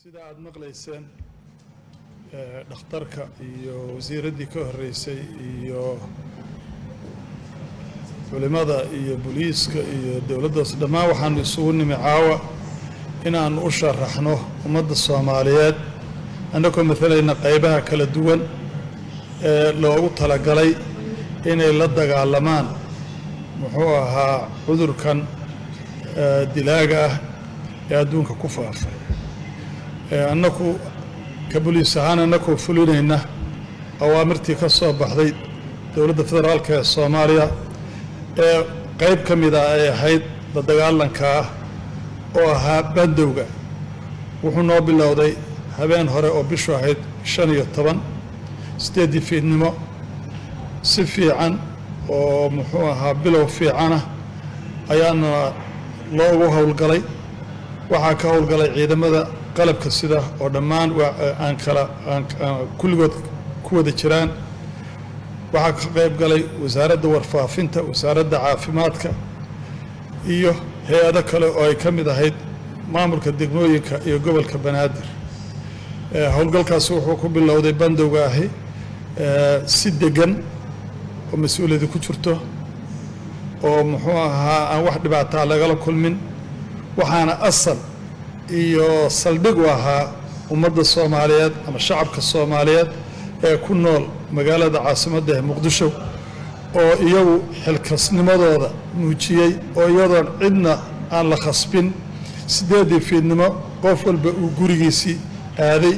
sida aada maqlayseen dhakhtarka iyo wasiiraddii ka horreysay iyo culimada iyo booliiska iyo dowladdaas dhammaan waxaanu isugu nimi caawa inaannu u sharaxno ummadda soomaaliyeed annagoo matalayna qaybaha kala duwan ee loogu talagalay inay la dagaalamaan muxuu ahaa cudurkan dilaaga ah ee adduunka ku faafay annaku ka boliis ahaan annakoo fulinayna awaamirtii ka soo baxday dowladda federaalka ee soomaaliya ee qayb ka mid ah ay ahayd la dagaalanka ah oo ahaa bandowga wuxuu noo bilowday habeen hore oo bishu ahayd shan iyo toban siddeeddii fiidnimo si fiican oo muxuu ahaa bilow fiicana ayaana loogu howlgalay waxaa ka howlgalay ciidamada qalabka sida oo dhammaan aan kala kulligood ku wada jiraan waxaa ka qayb galay wasaaradda warfaafinta wasaaradda caafimaadka iyo hay-ado kale oo ay ka mid ahayd maamulka degmooyinka iyo gobolka banaadir howlgalkaasi wuxuu ku bilowday bandowga ahi si degan oo mas-uuliyadi ku jirto oo muxuu ahaa aan wax dhibaataa lagala kulmin waxaana asal iyo saldhig u ahaa ummadda soomaaliyeed ama shacabka soomaaliyeed ee ku nool magaalada caasimadda ee muqdisho oo iyagu xilkasnimadooda muujiyey oo iyadoon cidna aan la khasbin siddeeddii fiidnimo qof walba uu gurigiisii aaday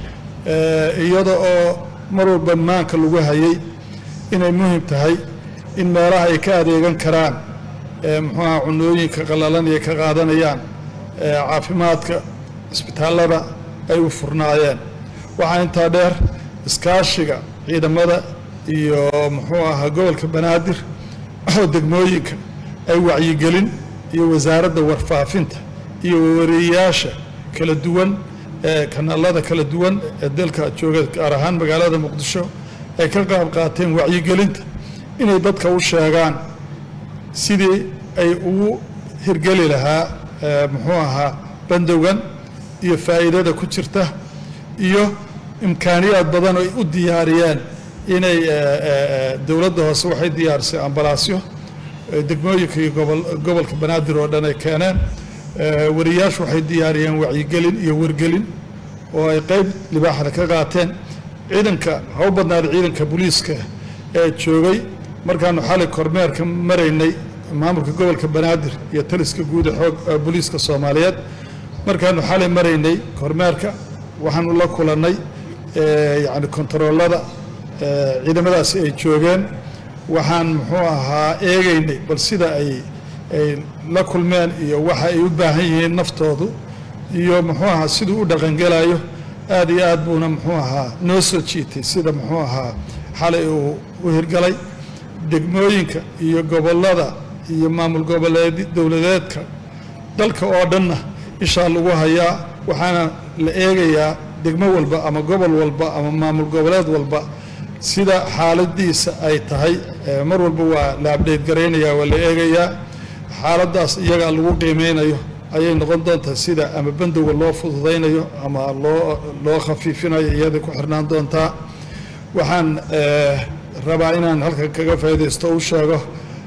iyada oo mar walba maanka lagu hayay inay muhim tahay in meelaha ay ka adeegan karaan muxuuaha cunooyinka qallalan iyo ka qaadanayaan caafimaadka cisbitaallada ay u furnaayeen waxaa intaa dheer iskaashiga ciidamada iyo muxuu ahaa gobolka banaadir oo degmooyinka ay wacyigelin iyo wasaaradda warfaafinta iyo wareeyayaasha kala duwan ee kanaalada kala duwan ee dalka jooga gaar ahaan magaalada muqdisho ay ka qaab qaateen wacyigelinta inay dadka u sheegaan sidii ay ugu hirgeli lahaa muxuu ahaa bandowgan iyo faa'iidada ku jirta iyo imkaaniyaad badan ay u diyaariyeen inay dowladda hoose waxay diyaarisay ambalaasyo degmooyinka iyo gobolka banaadir oo dhan ay keeneen wariyaashu waxay diyaariyeen wacyigelin iyo wargelin oo ay qayb libaaxda ka qaateen ciidanka ha u badnaada ciidanka booliiska ee joogay markaanu xalay kormeerka maraynay maamulka gobolka banaadir iyo taliska guud ee xoog booliiska soomaaliyeed markaanu xalay maraynay kormeerka waxaanu la kulannay yacni kontaroolada ciidamadaasi ay joogeen waxaan muxuu ahaa eegaynay bal sida ay ay la kulmeen iyo waxa ay u baahan yihiin naftoodu iyo muxuu ahaa siduu u dhaqangelayo aad iyo aad buuna muxuu ahaa noo soo jiitay sida muxuu ahaa xalay uu u hirgalay degmooyinka iyo gobollada iyo maamul goboleed dowladeedka dalka oo dhanna ishaa lagu hayaa waxaana la eegayaa degmo walba ama gobol walba ama maamul goboleed walba sida xaaladiisa ay tahay mar walba waa la abdheyt garaynayaa waa la eegayaa xaaladdaas iyagaa lagu qiimeynayo ayay noqon doontaa sida ama bandowga loo fududaynayo ama loo loo khafiifinayo iyaday ku xirnaan doontaa waxaan rabaa inaan halkan kaga faa'iidaysto u sheego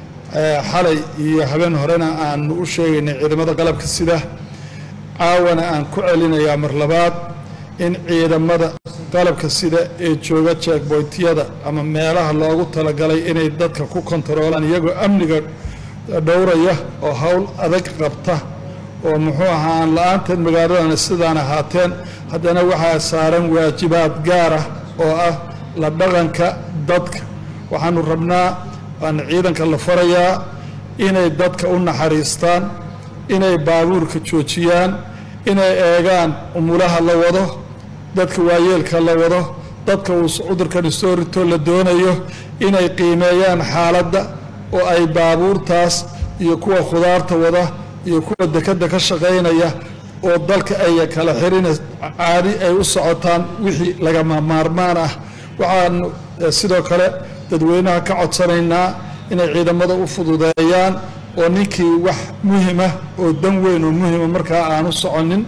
xalay iyo habeen horena aanu u sheegaynay ciidamada qalabka sida caawana aan ku celinayaa mar labaad in ciidamada qalabka sida ee jooga jeegboytyada ama meelaha loogu talagalay inay dadka ku kontaroolaan iyagoo amniga dhowraya oo howl adag qabta oo muxuu ahaa aan la-aanteed magaaladana sidaan ahaateen haddana waxaa saaran waajibaad gaar ah oo ah la dhaqanka dadka waxaanu rabnaa waana ciidanka la farayaa inay dadka u naxariistaan inay baabuurka joojiyaan inay eegaan umulaha la wado dadka waayeelka la wado dadka uu cudurkani soo rito la doonayo inay qiimeeyaan xaaladda oo ay baabuurtaas iyo kuwa khudaarta wada iyo kuwa dekadda ka shaqaynaya oo dalka ay kala xirina caadi ay u socotaan wixii lagama maarmaan ah waxaanu sidoo kale dadweynaha ka codsanaynaa inay ciidamada u fududeeyaan oo ninkii wax muhima oo dan weyn oo muhima markaa aanu soconin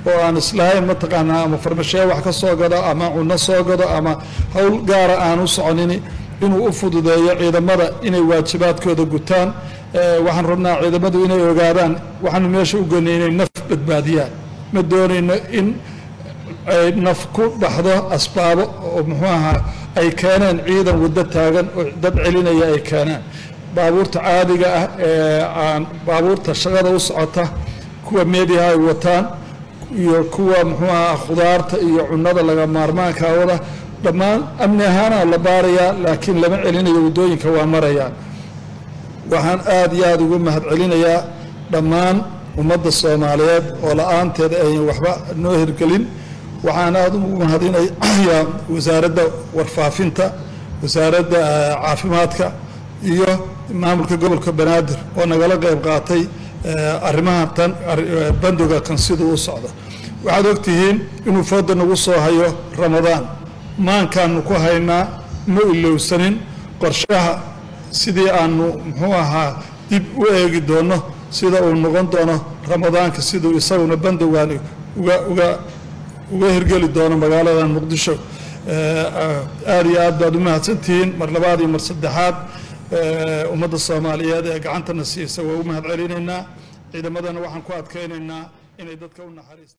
oo aan islahayn mataqaanaa ama farmashee wax ka soo gado ama cunno soo gado ama howl gaara aan u soconini inuu u fududeeyo ciidamada inay waajibaadkooda gutaan waxaan rabnaa ciidamadu inay ogaadaan waxaanu meesha u goynay inay naf badbaadiyaan ma doonayno in ay naf ku baxdo asbaabo oo muxuu ahaa ay keeneen ciidan waddo taagan oo dad celinaya ay keeneen baabuurta caadiga ah ee aan baabuurta shaqada u socota kuwa meediaha ay wataan iyo kuwa muxuu ahaa khudaarta iyo cunnada laga maarmaanka wada dhammaan amni ahaana la baarayaa laakiin lama celinayo waddooyinka waa marayaan waxaan aada iyo aada ugu mahad celinayaa dhammaan ummadda soomaaliyeed oo la-aanteed ayan waxba noo hirgelin waxaan aada ugu mahadinayaa wasaaradda warfaafinta wasaaradda caafimaadka iyo maamulka gobolka banaadir oo nagala qayb qaatay arrimaha tan bandoga kan siduu u socdo waxaad ogtihiin inuu fooda nagu soo hayo ramadaan maankaanu ku haynaa ma ilowsanin qorshaha sidii aanu muxuu ahaa dib u eegi doono sida uu noqon doono ramadaanka siduu isaguna bandowgan uga uga uga hirgeli doono magaaladan muqdisho aada iyo aad baad u mahadsantihiin mar labaad iyo mar saddexaad ummadda soomaaliyeed ee gacantana siisa waa u mahad celinaynaa ciidamadana waxaan ku adkaynaynaa inay dadka u naxariista